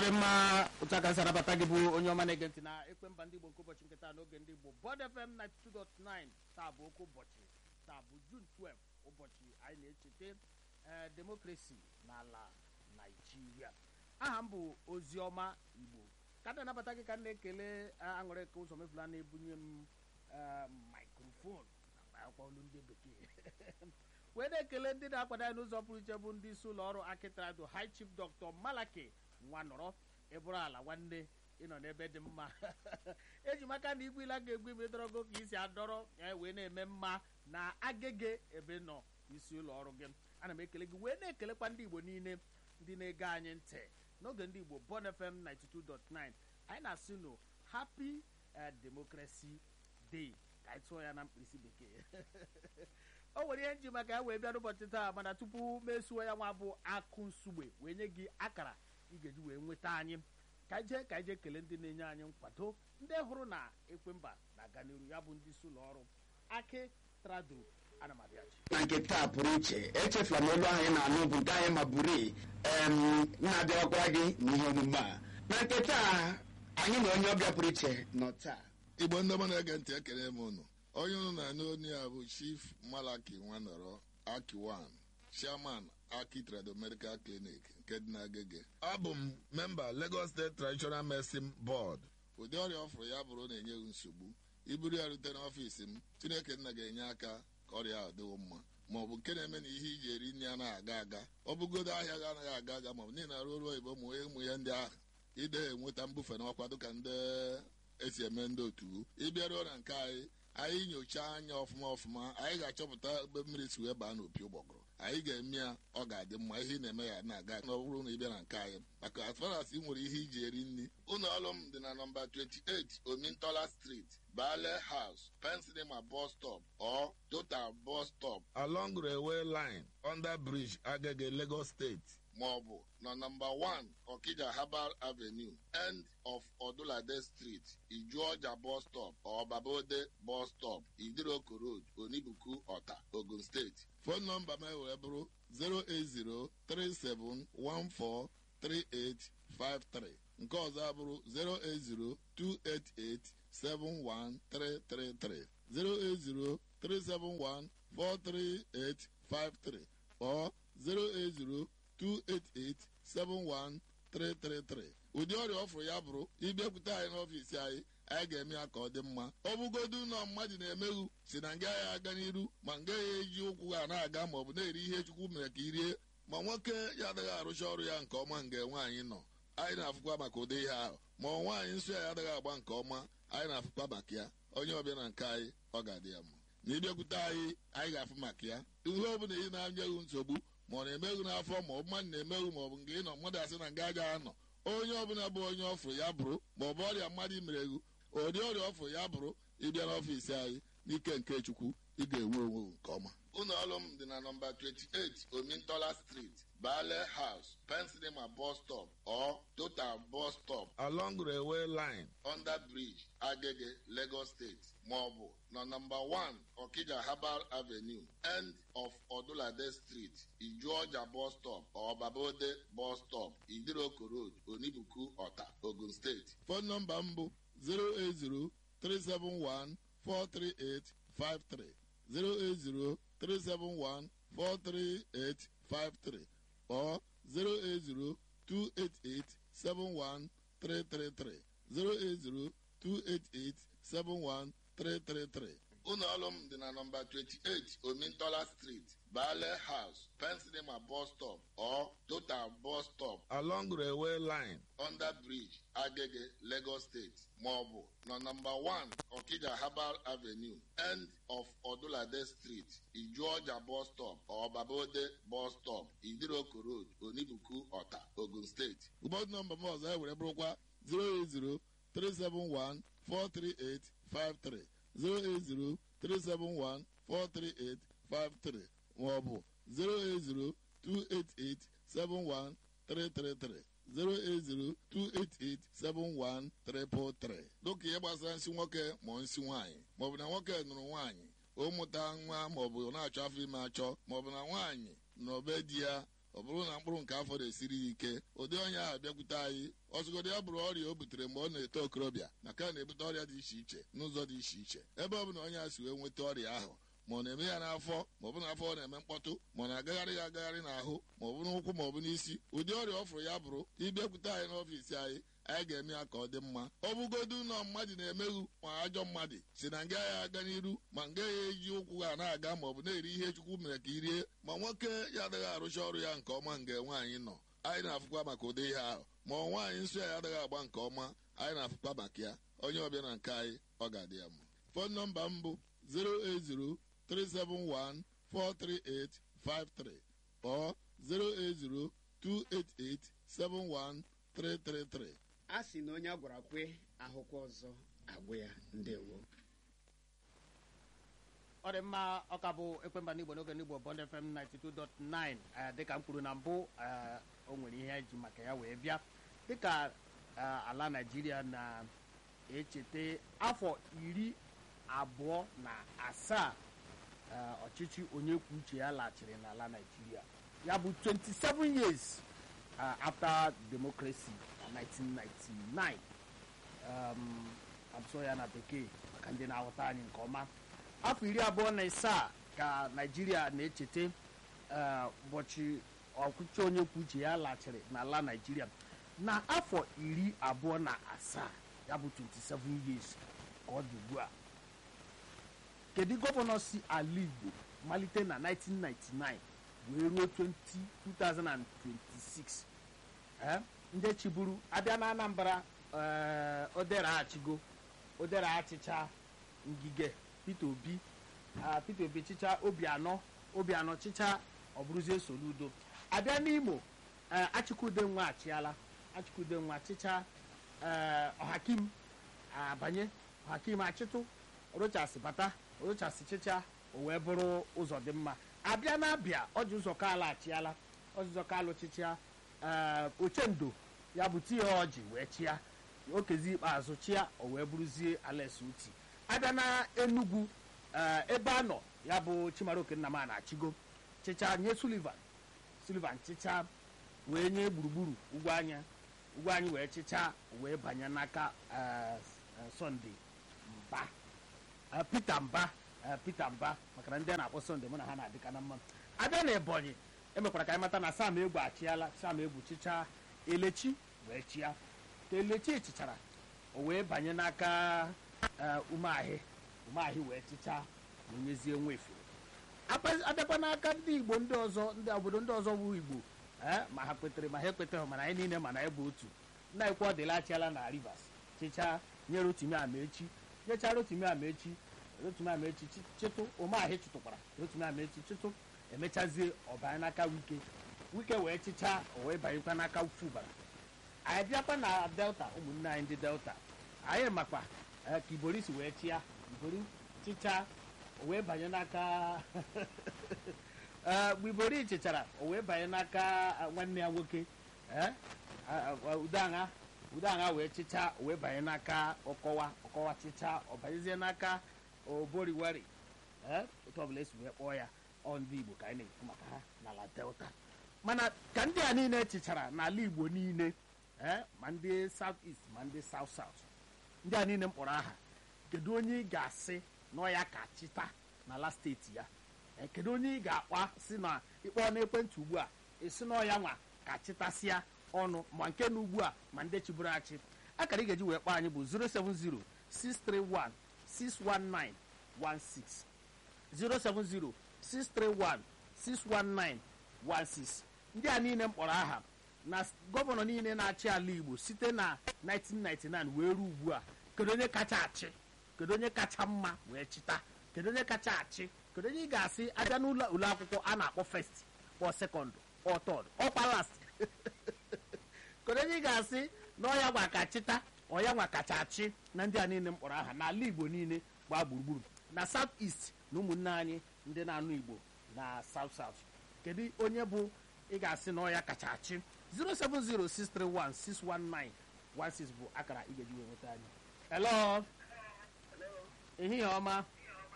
ọ dị mma otu aka si anabata gị bụ onye ọma na-ege ntị na ekwe mba ndị igbo nke ụbọchị nke taa n'oge ndị igbo bọd fm 92.9 taa bụ oke ụbọchị taa bụ jun 12 ụbọchị anyị na-echeta ee demokrasi n'ala naijiria aha m bụ oziọma igbo ka na anabata gị ka m na-ekele aṅụrị ka ụzọ mefula na-ebunye m mikrofon akwa olu ndị bekee wee na-ekele ndị na-akwado anyị n'ụzọ pụrụ iche bụ ndị isi ụlọ ọrụ akitrado high chief dr malaki nwa nọrọ ịbụrụ ala nwanne ịnọ n'ebe dị mma eji maka na igwe ila ga-egbu ime dọrọgo ka isi adọrọ ya wee na-eme mma na agege ebe nọ isi ụlọ ọrụ gị ana m ekele gị wee na-ekelekwa ndị igbo niile ndị na-ege anyị ntị n'oge ndị igbo bon fm 92.9 anyị na-asị no happy democracy day ka anyị tụọ ya na mkpirisi bekee o nwere ihe nji maka ya wee bịa n'ụbọchị taa mana tupu mesuo ya nwa bụ akụ nsugbe wee nye gị akara ị ga-eji wee nweta anyị ka ije ka ije kelee ndị na-enye anyị nkwado ndị hụrụ na ekwemba na-aga n'iru ya bụ ndị isi ụlọ ọrụ aki trado anamabịachi na nke taa pụrụ iche echefula m olu ahụ ị na-anụ bụ nke anyị ma buru na-abịakwara gị n'ihe omume a na nke taa anyị na onye ọbịa pụrụ iche nọ taa igbo ndị ọma na-ege ntị ekele m unu onye unu na-anụ onye a bụ chief malaki nwanọrọ akiwan chairman aki trado medical clinic nke dị n'agege abụ m memba lagos state traditional medicine board ụdị ọrịa ọ fụrụ ya bụrụ na-enyeghị nsogbu iburu ya rute n'ọfiisi m chineke nna ga-enye aka ka ọrịa ahụ dịwo mma ma ọ bụ nke na-eme na ihe iji eri nri anaghị aga aga ọ bụgodo ahịa gị anaghị aga aga ma ọ bụ niile arụ ọrụ oyibo ma ụmụ ihe ndị ahụ ide enweta mbufe n'ọkwa dịka ndị esi eme ndị otu ịbịaruo na nke anyị anyị nyochaa anya ọfụma ọfụma anyị ga-achọpụta ebe mmiri si wee baa n'opi ụgbọgụrụ anyị ga-eme ya ọ ga-adị mma ihe ị na-eme ya na-aga na ọ bụrụ na ị bịa na nke anyị maka as far as ị nwere ihe iji eri nri ụlọ ọrụ m dị na nọmba 28 omintola street bale house pensinema bus stop or total bus stop along railway line under bridge agege lagos state ma ọ bụ na nọmba 1 Okija Herbal Avenue end of Odulade Street Ijuọja bus stop or Babode bus stop Idiroko Road Onibuku Ọta Ogun State fon nọmba m wee bụrụ 08037143853 nke ọzọ abụrụ 08028871333 08037143853 or 080 288-71333 ụdị ọrịa ọ fụrụ ya bụrụ ịbịakwute anyị n'ọfiisi anyị anyị ga-eme ya ka ọ dị mma ọ bụgodu ụlọ mmadụ na-emeghu si na nga ya aga n'iru ma nga ya eji ụkwụ ha na-aga ma ọ bụ na-eri ihe chukwu mere ka irie ma nwoke ya adịghị arụcha ọrụ ya nke ọma nga nwaanyị nọ anyị na-afụkwa maka ụdị ihe ahụ ma nwaanyị nsọ ya adịghị agba nke ọma anyị na-afụkwa maka ya onye ọbịa na nke anyị ọ ga-adị ya mma na ịbịakwute anyị anyị ga-afụ maka ya ihe ọ bụla ị na-anyeghị nsogbu ma ọ na-emeghu n'afọ ma ọ bụ mmadụ na-emeghu ma ọ bụ nke ị nọ mmadụ asị na nga agaghị anọ onye ọbụla bụ onye ọfụrụ ya bụrụ ma ọ bụ ọrịa mmadụ imereghu ụdị ọrịa ọfụrụ ya bụrụ ịbịa n'ọfiisi anyị n'ike nke chukwu ị ga-enwe onwe nke ọma ụlọ ọrụ m dị na nọmba 28 omintola street bale house pensinema bus stop or total bus stop along railway line under bridge agege lagos state ma ọ bụ na nọmba 1 okija herbal avenue end of odulade street ijuọja bus stop or babode bus stop idiroko road onibuku ọta ogun steeti fon nọmba m bụ 080 371 43853 08037143853 or 08028871333 08028871333 ụlọ ọrụ m dị na nọmba 28 omintola street bale house pensinema bus stop or total bus stop along railway line under bridge agege lagos state ma ọ bụ na nọmba 1 okija herbal avenue end of odulade street ijuọja bus stop or babode bus stop idiroko road onibuku ọta ogun steeti ụbọdụ nọmba m ọzọ ewere bụrụkwa 080 371 43853 08037143853 maọbụ 08028871333 08028871333 dịka ihe gbasara nsị nwoke ma nsị nwaanyị maọbụ na nwoke nụrụ nwaanyị o mụta nwa maọbụ na-achọ afọ ime achọ maọbụ na nwaanyị n'obe di ya ọ bụrụ na mkpụrụ nke afọ na-esiri ya ike ụdị onye ahụ bịakwute anyị ọsụgodo ya bụrụ ọrịa o butere mgbe ọ na-eto okorobịa maka na na-ebute ọrịa dị iche iche n'ụzọ dị iche iche ebe ọ bụ na onye a si wee nweta ọrịa ahụ ma ọ na-eme ya n'afọ ma ọ bụ n'afọ ọ na-eme mkpọtụ ma ọ na-agagharị ya agagharị n'ahụ ma ọ bụ n'ụkwụ ma ọ bụ n'isi ụdị ọrịa ọ fụrụ ya bụrụ ịbịakwute anyị n'ọfiisi anyị anyị ga-eme ya ka ọ dị mma ọ bụgodu ụlọ mmadụ na-emeghu ma ajọ mmadụ si na nga ya aga n'iru ma nga ya eji ụkwụ ha na-aga ma ọ bụ na-eri ihe chukwu mere ka irie ma nwoke ya adịghị arụcha ọrụ ya nke ọma nga nwaanyị nọ anyị na-afụkwa maka ụdị ihe ahụ ma ọ nwaanyị nsọ ya adịghị agba nke ọma anyị na-afụkwa maka ya onye ọbịa na nke anyị ọ ga-adị ya mma fon nọmba m bụ 080 371 43853 or 080 288 71333. a sị na onye a gwara kwe ahụkwa ọzọ agwụ ya ndewo ọ dị mma ọka bụ ekwemba n'igbo n'oge n'igbo bond fm 92.9 eh, dịka m kwuru na mbụ eh, o nwere ihe eji maka ya wee bịa dịka eh, ala naijiria na-echeta afọ iri abụọ na asaa eh, ọchịchị onye kwuo uche ya laghachiri n'ala naijiria ya bụ 27 years uh, after democracy na 1999 um, abụsọ ya na bekee maka ndị na-aghọta anyị nke ọma afọ iri abụọ na isaa ka naijiria na-echeta eh, ụbọchị ọchịchị onye kwuo uche ya laghachiri n'ala naijiria na afọ iri abụọ na asaa ya bụ 27 years ka ọ dị ugbu a kedu gọvanọ si ala igbo malite na 1999 wee ruo 20 2026 Eh, ndị chiburu abịa na anambra eh, odere achigo odere achịcha ngige peter obi ah, peter obi chịcha obianọ obianọ chịcha ọbụrụzie soludo abịa n'imo eh, achịkwude nwa achịala achịkwude nwa chịcha eh, ọhakim abanye ọhakim achịtụ rochas bata rochas chịcha o wee bụrụ ụzọ dị mma abịa na abịa ọjị ụzọ kalụ achịala ọjị ụzọ kalụ chịcha ee ochendo ya bụ tie ọjị wee chịa okezi ikpeazụ chịa o wee bụrụzie ales uti abịa na enugwu ee, ebe a nọ ya bụ chimaroke nna m a na-achịgo chịcha nye sullivan sullivan chịcha wee nye gburugburu ugwu anya ugwu anyị wee chịcha wee banye n'aka ee, ee, sọnde mba Eh, peter mba eh, peter mba maka na ndị a na-akpọ sọnde mụ na ha na-adịka na mma abịa na ebonyi emekwara ka anyị mata na sam egwu achịala sam egwu chịcha elechi wee chịa ka elechi chichara o wee banye n'aka eh, umeahị umeahị wee chịcha wee nyezie nwefere Apa- abịakwa n'aka ndị igbo ndị ọzọ ndị obodo ndị ọzọ bụ igbo eh, ma ha kwetere ma ha ekweteghị mana anyị niile mana anyị bụ otu nna ekwe ọdịla achịala na rivers chịcha nye rotimi amaechi nyechaa rotimi amaechi rotimi amaechi chi- chịtụ ụmụahị chịtụkwara rotimi amaechi chịtụ emechazie ọbanye n'aka wike wike wee chịcha o wee banyekwa n'aka fubara anyị bịakwa na delta ụmụnne anyị ndị delta anyị makwa eh, ka ibori si wee chịa ibori chịcha o wee banye n'aka Eh, mgbe ibori chịchara o wee banye n'aka eh, nwanne ya nwoke eh, ah, ah, udeaṅa udeaṅa wee chịcha o wee banye n'aka ọkọwa ọkọwa chịcha ọ banyezie n'aka oboriwari eh, otu ọbụla esi wee kpọọ ya ọ ndị igbo ka anyị na-ekwu maka ha n'ala delta mana ka ndị a niile chichara n'ala igbo niile eh, ma ndị south east ma ndị south south ndị a niile mkpọrọ aha kedu onye ị ga-asị na ọ ya ka chịta n'ala steeti ya Eh, kedu onye ị ga-akpa si na ịkpọ n'ekwentị ugbu a esi na ọya nwa ka chịtasịa ọnụ ma nke na ugbu a ma ndị chiburu achị akara ị ga-eji wee kpọọ anyị bụ 070 631 619 16 070-631-619-16 ndị a niile mkpọrọ aha na s- gọvanọ niile na-achị ala igbo site na 1999 wee ruo ugbu a kedu onye kacha achị kedu onye kacha mma wee chịta kedu onye kacha achị kedu onye ị ga-asị abịa n'ụlọ ụlọ akwụkwọ a na-akpọ first kpọ second kpọ third ọkwa last kedu onye ị ga-asị na ọya gwa ka chịta ọya nwa kacha achị na ndị a niile mkpọrọ aha n'ala igbo niile gbaa gburugburu na south east na ụmụnne anyị ndị na-anụ igbo na south south kedu onye bụ ị ga-asị na ọya kacha achị 07063161916 bụ akara ị ga-eji wee nweta anyị hello ehihie ọma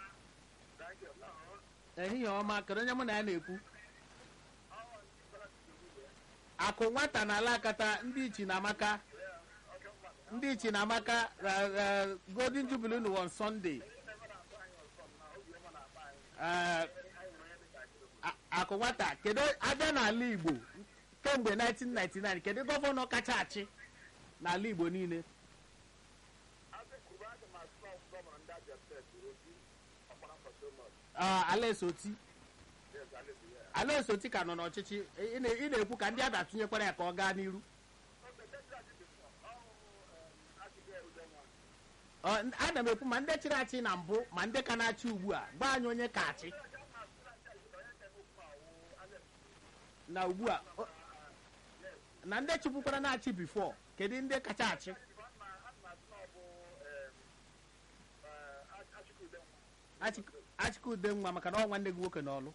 ehihie ọma kedu onye mụ na ya na-ekwu akụ nwata na ala akata ndị ichi na amaka ndị ichi na amaka uh, uh, golden jubilee nu on sunday uh, a- akụ nwata kedu abịa n'ala igbo kemgbe 1999 kedu gọvanọ kacha achị n'ala igbo niile Ah, alaeze oti alaeze oti ka nọ n'ọchịchị ị na- ị na-ekwu ka ndị a da-atụnyekwara ya ka ọ gaa n'iru Ọ, n- ana m ekwu ma ndị chịrị achị na mbụ ma ndị ka na-achị ugbu a gwa anyị onye ka achị na ugbu a o- na ndị chịpụkwara na-achị bifo kedu ndị kacha achị Achịk- achịkụde nwa maka na ọ nwanne gị nwoke n'ọlụ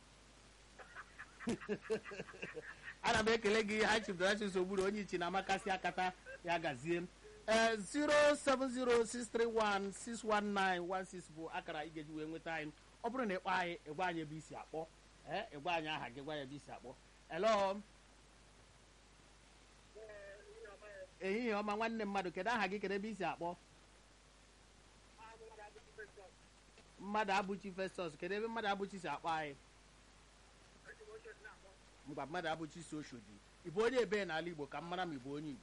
ana m ekele gị ha chibdorachis ogburu onye ichi na amakasị akata ya gazie ee 07063161916 bụ akara ị ga-eji wee nweta anyị ọ bụrụ na ịkpọ anyị ịgwa anyị ebe isi akpọ ee ịgwa anyị aha gị gwa ya ebe isi akpọ elo ehihie ọma nwanne mmadụ kedu aha gị kedu ebe isi akpọ mmadụ abụchi festus kedu ebe mmadụ abụchi si akpọ anyị mgba mmadụ abụchi si oshodi ị bụ onye ebe n'ala igbo ka m mara ma ị bụ onye igbo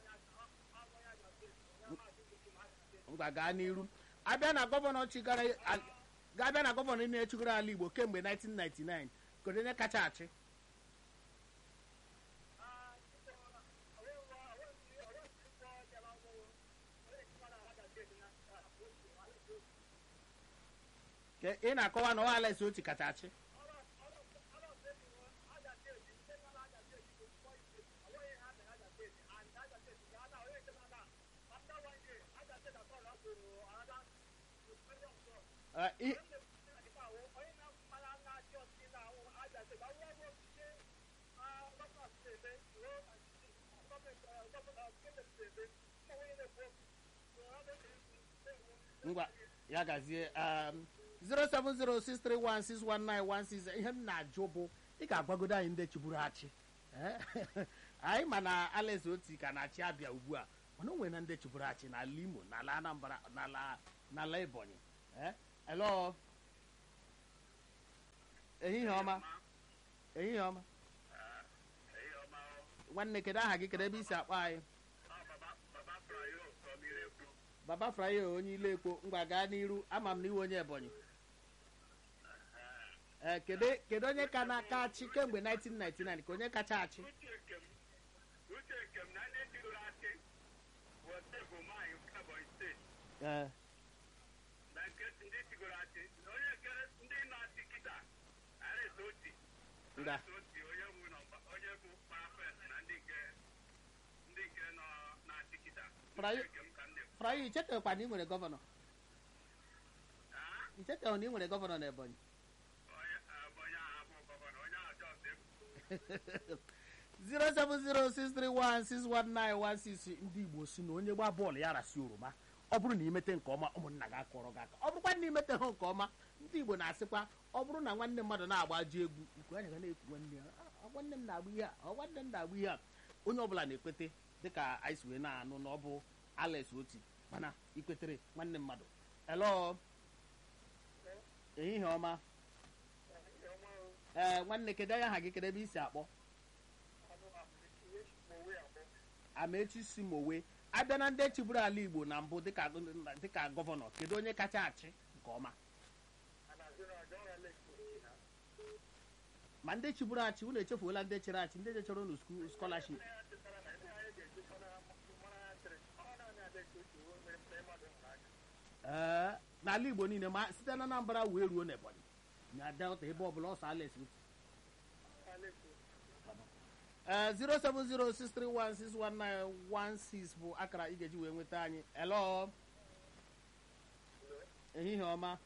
ngwa gaa n'iru abịa na gọvanọ chigara a- ga-abịa na gọvanọ na-echigoro ala igbo kemgbe 1999 kedu onye kacha achị Ke ị na-akọwa na ọ Alex Oti kacha achị Eh, i- ngwa ya gazie um, 07063161916 ihe m na-ajụ bụ ị ga-agwagodo anyị ndị chiburu achị Eh? anyị ma na Alex Oti ka na-achị abịa ugbu a mana o nwere na ndị chiburu achị n'ala Imo n'ala Anambra n'ala n'ala Ebonyi Eh? hello ehihie ọma ehihie ọma nwanne kedu aha gị kedu ebe isi akpọ anyị baba frayo onye ile ekpo ngwa gaa n'iru ama m na iwe onye ebonyi ee kedu kedu onye ka na-aka achị kemgbe 1999 ka onye kacha achị uche nkem uche nkem na ndị chịrị achị bụ steeti ụmụanyị nke Ebonyi steeti ee na nke ndị chịgoro achị na onye nke ndị na-achị kịta Alex Oti Nga. Alex Oti onye bụ nọmba onye bụ parapet na ndị nke ndị nke nọ na-achị kịta Frayo- Uche nkem ka ndị frayo ichetekwa na ị nwere gọvanọ Ah, ichetekwa na ị nwere gọvanọ na ebonyi onye Ebonyi ahụ bụ gọvanọ onye ahụ jọs ebu 07063161916 ndị igbo si na onye gbaa bọọlụ ya rasi oroma ọ bụrụ na imete nke ọma ụmụnna gị akọrọ gị aka ọ bụrụkwa na imete ha nke ọma ndị igbo na-asịkwa ọ bụrụ na nwanne mmadụ na-agbaji egwu ikwu anya ga na-ekwu nwanne ya "Ah, ọ nwanne m na-agba ihe a ọ nwanne m na-agba ihe a onye ọbụla na-ekwete dịka anyị si wee na-anụ na ọ bụ Alex Oti mana ikwetere nwanne mmadụ elo ehihie ọma ee nwanne kedu anya aha gị kedu ebe isi akpọ amaechi si mowe abịa na ndị chịburu ala igbo na mbụ dịka dịka gọvanọ kedu onye kacha achị nke ọma ma ndị chịburu achị unu echefuola ndị chịrị achị ndị jechọrọ unu sku- skọlaship ee n'ala igbo niile ma site na anambra wee ruo n'ebonyi na delta ebe ọbụla ọsọ alex Oti. ee 07063161916 bụ akara ị ga-eji wee nweta anyị elo ehihie ọma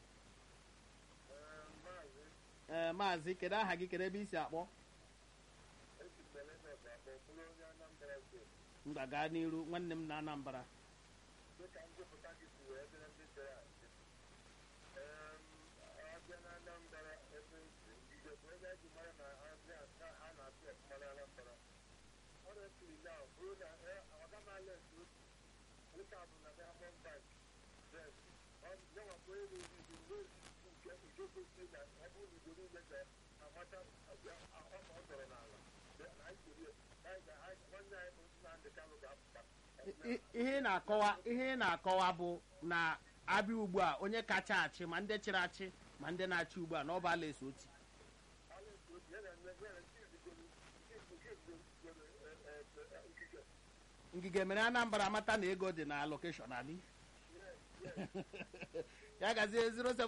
ee maazị kedu aha gị kedu ebe isi akpọ mgba gaa n'iru nwanne m na anambra dịka nzụpụta gị si wee dịrị ndị chere achị Em, abịa na Anambra ebe isi Igbo bụ ebe eji mara na abịa ka a na-asị ọfụma na Anambra nke a bụ na diamond bank then nyanwakwa elu izu n'ozi nke nke kwesịrị na ọ bụrụ na igbo niile ga-amata ọma ọ dọrọ n'ala na anyị kwere nwanne anyị bụ Nnamdị Kanụ ga-apụta I- ihe ị na-akọwa ihe ị na-akọwa bụ na abịa ugbu a onye kacha achị ma ndị chịrị achị ma ndị na-achị ugbu a na ọ bụ ala eso oti ngige mere anambra amata na ego dị na lokeshọn anyị ya gazie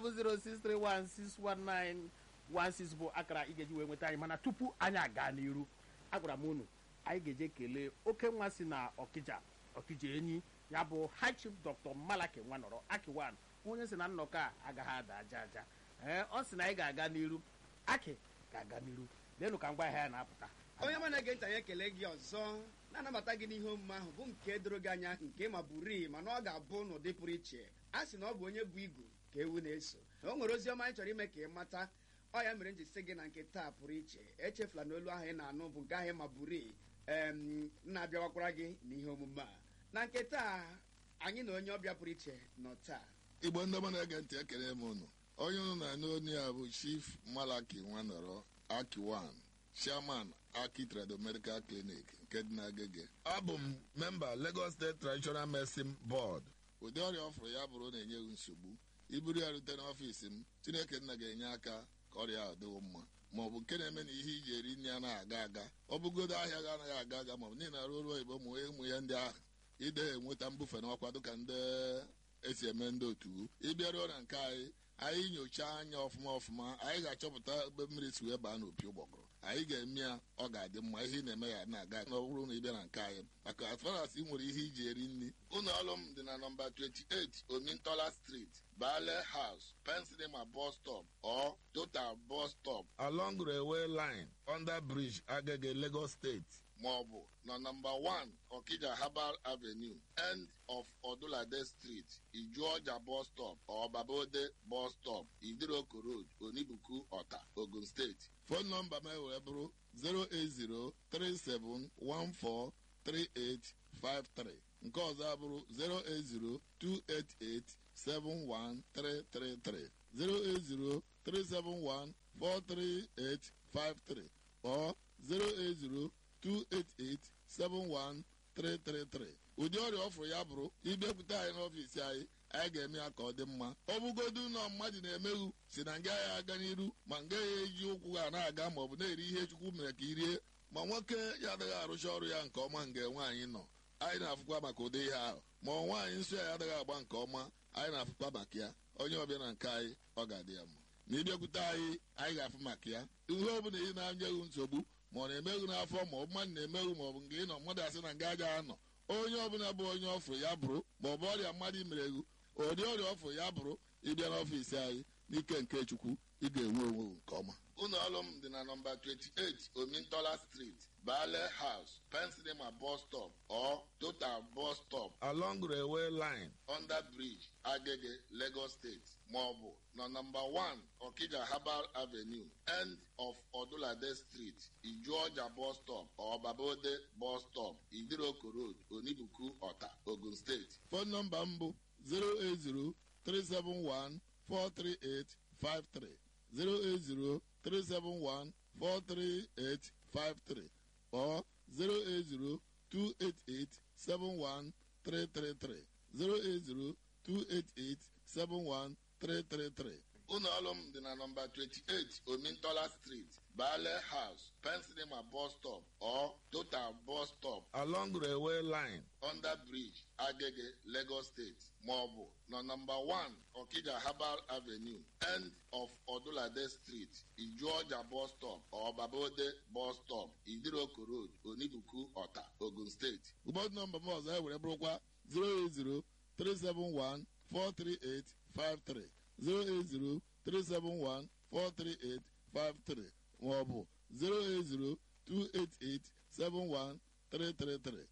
07063161916 bụ akara ị ga-eji wee nweta anyị mana tupu anyị aga n'iru agwara m unu anyị ga-eje kelee oke nwa si na ọkịja ọkịja enyi ya bụ high chief dr malaki nwanọrọ akiwan onye si na nnọkọ a agaghị ada aja aja ee ọ sị na anyị ga-aga n'iru aki ga-aga n'iru leenụ ka ngwa ahịa ya na-apụta onye ma na-ege ntị anyị ekele gị ọzọ na-anabata gị n'ihe omume ahụ bụ nke doro gị anya nke ma bụrii mana ọ ga-abụ n'ụdị pụrụ iche a sị na ọ bụ onye bụ igu ka ewu na-eso na o nwere ozi ọma anyị chọrọ ime ka ị mata ọ ya mere m ji sị gị na nke taa pụrụ iche echefula na olu ahụ ị na-anụ bụ nke ahụ ma bụrii em na-abịawakwara gị n'ihe omume a na nke taa anyị na onye ọbịa pụrụ iche nọ taa igbo ndị ọma na-ege ntị ekele m unu onye unu na-anụ onu ya bụ chief malaki nwanọrọ akiwan chairman aki trado medical clinic nke dị n'agege abụ m memba lagos state traditional medicine board ụdị ọrịa ọ fụrụ ya bụrụ na-enyeghị nsogbu iburu ya rute n'ọfiisi m chineke nna ga-enye aka ka ọrịa ahụ dịwo mma ma ọ bụ nke na-eme na ihe iji eri nri anaghị aga aga ọ bụgodo ahịa gị anaghị aga aga ma ọ bụ niile arụ ọrụ oyibo ma ụmụ ya ndị ahụ ide enweta mbufe n'ọkwa dịka ndị esi eme ndị otu ịbịaruo na nke anyị anyị nyochaa anya ọfụma ọfụma anyị ga-achọpụta ebe mmiri si wee baa n'opi ụgbọgụrụ anyị ga-eme ya ọ ga-adị mma ihe ị na-eme ya na-aga na ọ bụrụ na ị bịa na nke anyị maka as far as ị nwere ihe iji eri nri ụlọ ọrụ m dị na nọmba 28 omintola street bale house pensilema bus stop or total bus stop along railway line under bridge agege lagos state ma ọ bụ na nọmba 1 Okija Herbal Avenue end of Odulade Street Ijuọja bus stop or Babode bus stop Idiroko Road Onibuku Ọta Ogun State fon nọmba m wee bụrụ 08037143853 nke ọzọ abụrụ 08028871333 08037143853 or 080 288-71333 ụdị ọrịa ọ fụrụ ya bụrụ ịbịakwute anyị n'ọfiisi anyị anyị ga-eme ya ka ọ dị mma ọ bụgodu ụlọ mmadụ na-emeghu si na nga ya aga n'iru ma nga ya eji ụkwụ ha na-aga ma ọ bụ na-eri ihe chukwu mere ka i rie ma nwoke ya adịghị arụcha ọrụ ya nke ọma nga nwaanyị nọ anyị na-afụkwa maka ụdị ihe ahụ ma ọ nwaanyị nsọ ya adịghị agba nke ọma anyị na-afụkwa maka ya onye ọbịa na nke anyị ọ ga-adị ya mma na ịbịakwute anyị anyị ga-afụ maka ya ihe ọ bụla ị na-anyeghị nsogbu ma ọ na-emeghu n'afọ ma ọ bụ mmadụ na-emeghu ma ọ bụ nke ị nọ mmadụ asị na nga aja anọ onye ọbụla bụ onye ọfụ ya bụrụ ma ọ bụ ọrịa mmadụ imereghu ụdị ọrịa ọfụ ya bụrụ ịbịa n'ọfiisi anyị n'ike nke chukwu ị ga-enwe onwe nke ọma ụlọ ọrụ m dị na nọmba 28 omintola street bale house pensilema bus stop or total bus stop along railway line under bridge agege lagos state ma ọ bụ na nọmba 1 okija herbal avenue end of odulade street ijuọja bus stop or babode bus stop idiroko road onibuku ọta ogun steeti fon nọmba m bụ 080 371 43853 08037143853 or 08028871333 08028871333 ụlọ ọrụ m dị na nọmba 28 omintola street bale house pensilema bus stop or total bus stop along railway line under bridge agege lagos state ma ọ bụ na nọmba 1 okija herbal avenue end of odulade street ijuọja bus stop or babode bus stop idiroko road onibuku ọta ogun steeti ụbọdụ nọmba m ọzọ e were bụrụkwa 080 371 43853 08037143853 maọbụ 08028871333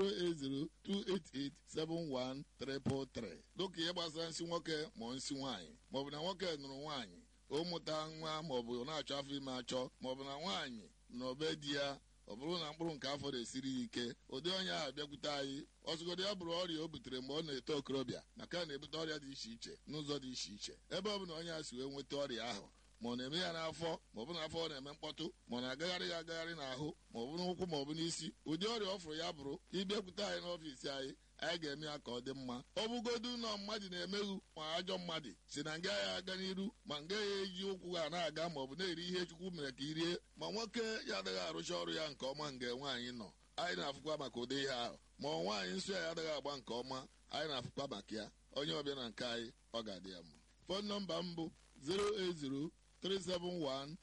08028871333 dịka ihe gbasara nsị nwoke ma nsị nwaanyị maọbụ na nwoke nụrụ nwaanyị o mụta nwa maọbụ na-achọ afọ ime achọ maọbụ na nwaanyị na obe di ya ọ bụrụ na mkpụrụ nke afọ na-esiri ya ike ụdị onye ahụ bịakwute anyị ọzụgodị ya bụrụ ọrịa o butere mgbe ọ na-eto okorobịa maka na na-ebute ọrịa dị iche iche n'ụzọ dị iche iche ebe ọ bụla onye a si wee nweta ọrịa ahụ ma ọ na-eme ya n'afọ ma ọ bụ n'afọ ọ na-eme mkpọtụ ma ọ na-agagharị ya agagharị n'ahụ ma ọ bụ n'ụkwụ ma ọ bụ n'isi ụdị ọrịa ọ fụrụ ya bụrụ ịbịakwute anyị n'ọfiisi anyị anyị ga-eme ya ka ọ dị mma ọ bụgodu ụlọ mmadụ na-emeghu ma ajọ mmadụ si na nga ya aga n'iru ma nga ya eji ụkwụ ha na-aga ma ọ bụ na-eri ihe chukwu mere ka i rie ma nwoke ya adịghị arụcha ọrụ ya nke ọma nga nwaanyị nọ anyị na-afụkwa maka ụdị ihe ahụ ma ọ nwaanyị nsọ ya adịghị agba nke ọma anyị na-afụkwa maka ya onye ọbịa na nke anyị ọ ga-adị ya mma fon nọmba m bụ 080 371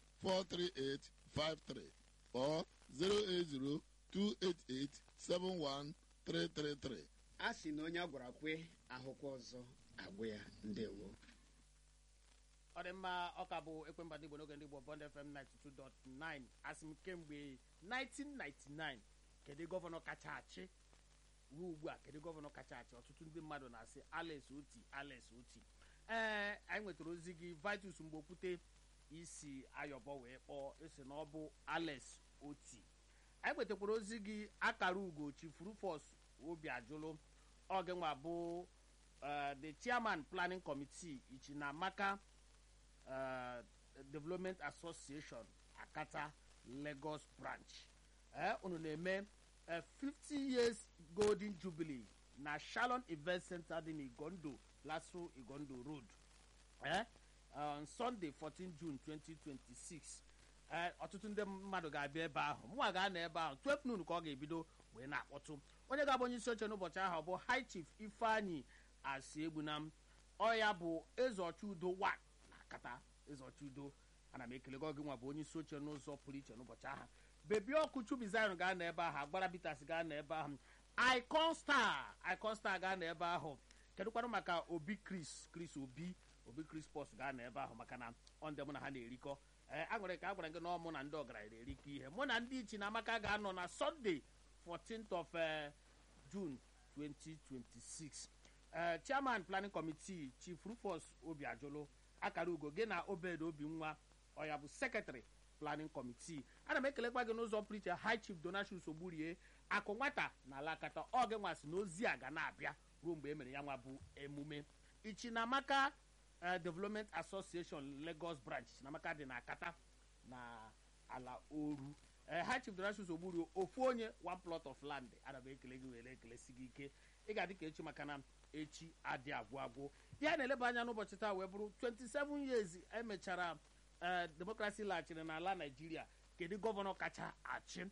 43853 or 080 288 71333. a sị na onye a gwara kwe ahụkwa ọzọ agwụ ya ndewo ọ dị mma ọka bụ ekwemba ndị igbo n'oge ndị igbo bond fm 92.9 asị m kemgbe 1999 kedu gọvanọ kacha achị ruo ugbu a kedu gọvanọ kacha achị ọtụtụ ndị mmadụ na-asị alex oti alex oti ee anyị nwetara ozi gị vitus mgbe okwute isi ayọbọ wee kpọọ esi na ọ bụ alex oti anyị nwetakwara ozi gị akara ugo chifurufos obi ajụlụ oge nwa bụ uh, the chairman planning committee ichinamaka uh, development association akata lagos branch eh, unu na-eme uh, 50 years golden jubilee na shalon event center dị n'igondo laso igondo road eh, on sunday 14 june 2026 eh, ọtụtụ ndị mmadụ ga-abịa ebe ahụ mụnwa ga-anọ ebe ahụ 12 noon ka ọ ga-ebido wee na-akpọtụ onye ga-abụ onye isi oche n'ụbọchị ahụ bụ high chief ifeanyi asi egbunam ọya bụ eze ọcha udo wa na akata eze ọcha udo ana m ekele gị nwa bụ onye isi oche n'ụzọ pụrụ iche n'ụbọchị ahụ bebi ọkụ chubizayon ga-anọ ebe ahụ agbara bitas ga-anọ ebe ahụ icon star icon star ga-anọ ebe ahụ kedụkwanụ maka obi chris chris obi obi chris pos ga-anọ ebe ahụ maka na ọ ndị mụ na ha na-erikọ ee a nwere ka a gwara gị na ọ mụ na ndị ọgaranya na-erikọ ihe mụ na ndị ichi na amaka ga-anọ na sọnde 14th of uh, june 2026 uh, chairman planning committee chief rufus obiajolo akara ugo gị na obed obi nwa ọya bụ secretary planning committee ana m ekelekwa gị n'ụzọ pụrụ iche high chief donatius ogburie akụ nwata na alakata ọ gị nwasị na ozi a ga na-abịa ruo mgbe e mere ya nwa bụ emume ichinamaka uh, development association lagos branch chinamaka dị na akata na ala oru ee ha chief donatius ogburu ofu onye one plot of land ana m ekele gị were ekelesi gị ike ị ga-adị ka echi maka na echi adị agwụ agwụ ya na-eleba anya n'ụbọchị taa wee bụrụ 27 years emechara ee demokrasi laghachiri n'ala naijiria kedu gọvanọ kacha achị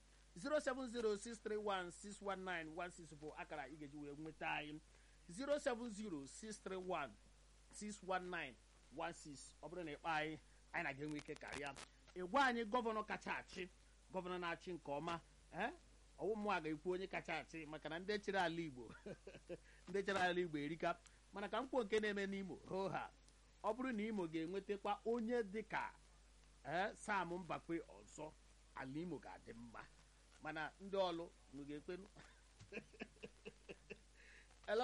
07063161916 bụ akara ị ga-eji wee nweta anyị 07063161916 ọ bụrụ na ịkpọ anyị anyị na ga-enwe ike karịa ịgwa anyị gọvanọ kacha achị gọvanọ na-achị nke ọma ee ọwụmụ a ga-ekwu onye kacha achị maka na ndị chere ala igbo ndị chere ala igbo erika mana ka mkpọ nke na-eme n'imo hoo ha ọ bụrụ na imo ga-enwetakwa onye dịka ee sam mbakwe ọzọ ala imo ga-adị mma mana ndị ọlụ unu ga-ekwenu hello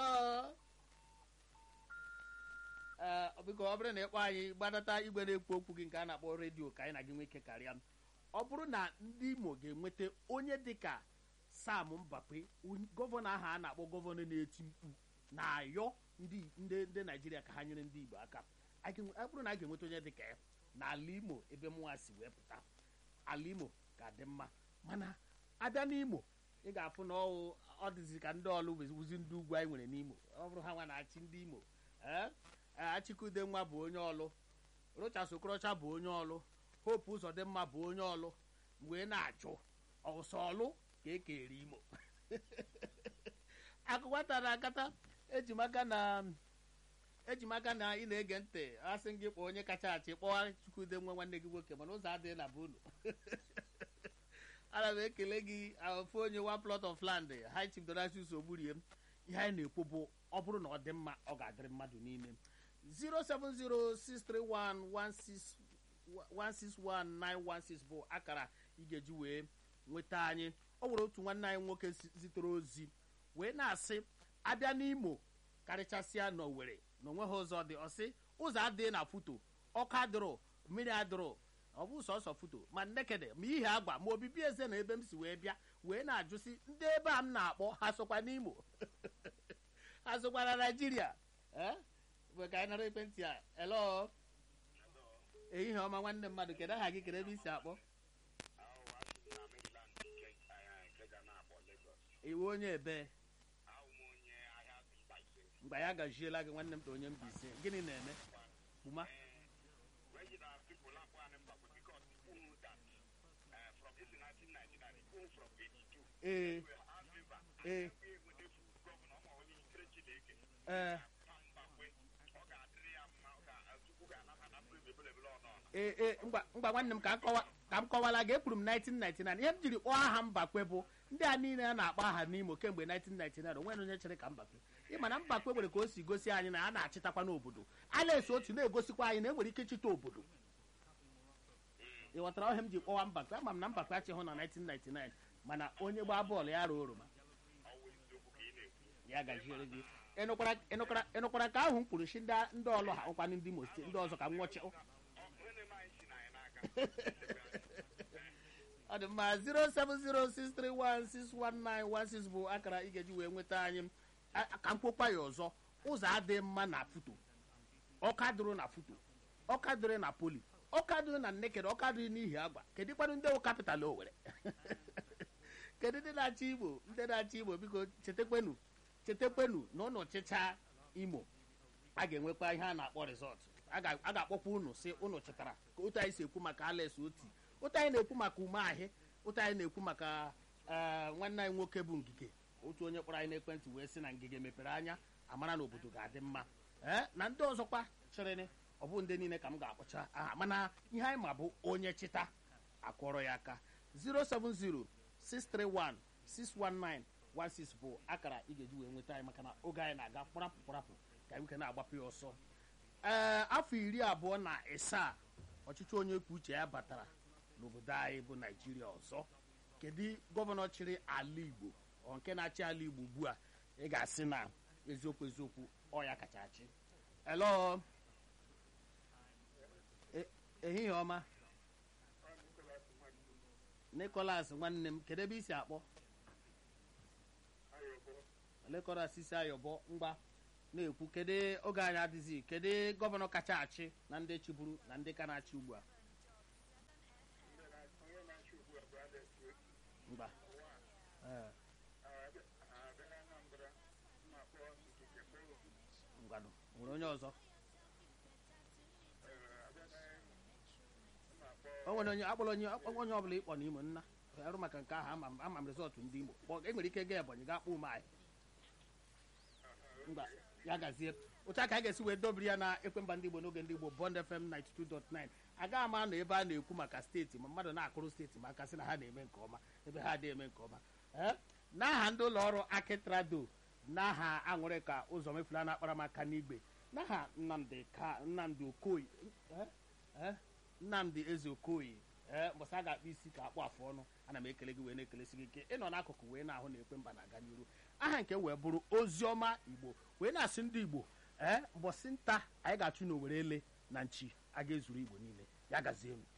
ee biko ọ bụrụ na ịkpọ anyị gbadata igwe na-ekwu okwu gị nke a na-akpọ redio ka anyị na gị nwee ike karịa ọ bụrụ na ndị imo ga-enweta onye dịka sam mbakwe gọvanọ ahụ a na-akpọ gọvanọ na-eti mkpu na-ayọ ndị ndị naijiria ka ha nyere ndị igbo aka ọ bụrụ na a ga-enweta onye dịka ya n'ala imo ebe mụnwa si wee pụta ala imo ga-adị mma mana abịa n'imo ị ga-afụ na ọ dịzi ka ndị ọlụ wuzi ndị ugwu anyị nwere n'imo ọ bụrụ ha nwa na-achị ndị imo ee achịkude nwa bụ onye ọlụ rochas okorocha bụ onye ọlụ hope ụzọdịmma bụ onye ọlụ wee na-ajụ ọsọ ọlụ ka e kere imo akụkọ tara akata ejimaka na ejimaka na ị na-ege ntị asị gị kpọọ onye kacha achị kpọọ chukwude nwa nwanne gị nwoke mana ụzọ adịghị na be unu ana m ekele gị ofu onye one plot of land high chief donatius ogburie ihe anyị na-ekwu bụ ọ bụrụ na ọ dị mma ọ ga-adịrị mmadụ niile 0706311619116 bụ akara ị ga-eji wee nweta anyị ọ nwere otu nwanne anyị nwoke zitere ozi wee na-asị abịa n'imo karịchasịa n'owere na onweghị ụzọ dị ọsị ụzọ adịghị na foto ọkụ adịrọ mmiri adịrọ ọ bụ sọsọ foto ma nnekede ma ihe agwa ma obibi eze na ebe m si wee bịa wee na-ajụsi ndị ebe a m na-akpọ ha sokwa n'imo ha sokwa na naijiria ee mgbe ka anyị nara ekwentị a elo ehihie ọma nwanne mmadụ kedu aha gị kedu ebe isi akpọ iwe onye ebe mgbe ya gajiela gị nwanne m ta onye Mbaise gịnị na-eme kpuma ee ee ee ee ee ngwa ngwa nwanne m ka m kọwa ka m kọwala gị ekwuru m 1999 ihe m jiri kpọọ aha mbakwe bụ ndị a niile a na-akpọ aha n'Imo kemgbe 1999 onwe onye chere ka mbakwe ịma na mbakwe nwere ka o si gosi anyị na a na-achịtakwa n'obodo a na-eso otu na-egosikwa anyị na enwere ike ịchịta obodo ị ghọtara ọhịa m ji kpọwa mbakwe ama m na mbakwe achịghụ na 1999 mana onye gbaa bọọlụ ya ruo oroma ya gajiere gị ịnụkwara- ịnụkwara ịnụkwara ka ahụ m kwuru si ndị ndị ọlụ ha ụkwanụ ndị Imo steeti ndị ọzọ ka m nwọchi ọ dị mma 07063161916 bụ akara ị ga-eji wee nweta anyị A- ka m kwokwa ya ọzọ ụzọ adịghị mma na foto ọka dụrụ na foto ọka dụrụ na poli ọka dụrụ na nnekere ọka dụrụ n'ihi agba kedu kwanụ ndị wụ kapital owere kedu ndị na-achị igbo ndị na-achị igbo biko chetekwenu chetekwenu na ụnụ chịcha imo a ga-enwekwa ihe a na-akpọ rizọt a ga- a ga-akpọkwa unu si unu chetara ka otu anyị si ekwu maka ales oti otu anyị na-ekwu maka umeahị otu anyị na-ekwu maka ee, nwanne anyị nwoke bụ ngige otu onye kpọrọ anyị n'ekwentị wee sị na ngige mepere anya amara na obodo ga-adị mma ee na ndị ọzọkwa chịrịnị ọ bụ ndị niile ka m ga-akpọcha aha mana ihe anyị ma bụ onye chịta akwọrọ ya aka 07063161916 bụ akara ị ga-eji wee nweta anyị maka na oge anyị na-aga kpọrapụ kpọrapụ ka anyị nwoke na-agbapụ ya ọsọ ee afọ iri abụọ na ịsaa ọchịchị onye kwuo uche ya batara n'obodo anyị bụ naijiria ọzọ kedu gọvanọ chịrị ala igbo ọ nke na-achị ala igbo ugbu a ị ga-asị na eziokwu eziokwu ọ ya kacha achị elo E- ehihie ọma nicholas nwanne m kedu ebe isi akpọ nicholas isi ayọbọ mgba na-ekwu kedu oge anyị adịghị kedu gọvanọ kacha achị na ndị chịburu na ndị ka na-achị ugbu a mgba Ee, ngwanụ nwere onye ọzọ o nwere onye akpọrọ onye akpọrọ onye ọbụla ịkpọ n'imo nna arụ maka nke ahụ ama m- ama m rizọtụ ndị imo kpọ e nwere ike gaa ebonyi gaa kpọ ume anyị mba ya gazie otu aka a ga-esi wee dobiri ya na ekwemba ndị igbo n'oge ndị igbo bond fm 92.9 agaghị ama nọ ebe a na-ekwu maka steeti ma mmadụ na-akụrụ steeti maka sị na ha na-eme nke ọma ebe ha adịghị eme nke ọma ee n'aha ndị ụlọ ọrụ akitrado n'aha aṅụrị ka ụzọ mefula na-akpara m aka n'igwe n'aha nnamdị ka nnamdị okoye eh? Eh? nnamdị eze okoye ee mbọsị a ga-akpụ isi ka akpụ afụ ọnụ ana m ekele gị wee na-ekelesi gị ike ịnọ n'akụkụ wee na-ahụ na ekwe mba na-aga n'iru aha nke wee bụrụ oziọma igbo wee na-asị ndị igbo ee mbọsị nta anyị ga-achụ n'owere ele na nchi a ga-ezuru igbo niile ya gazie m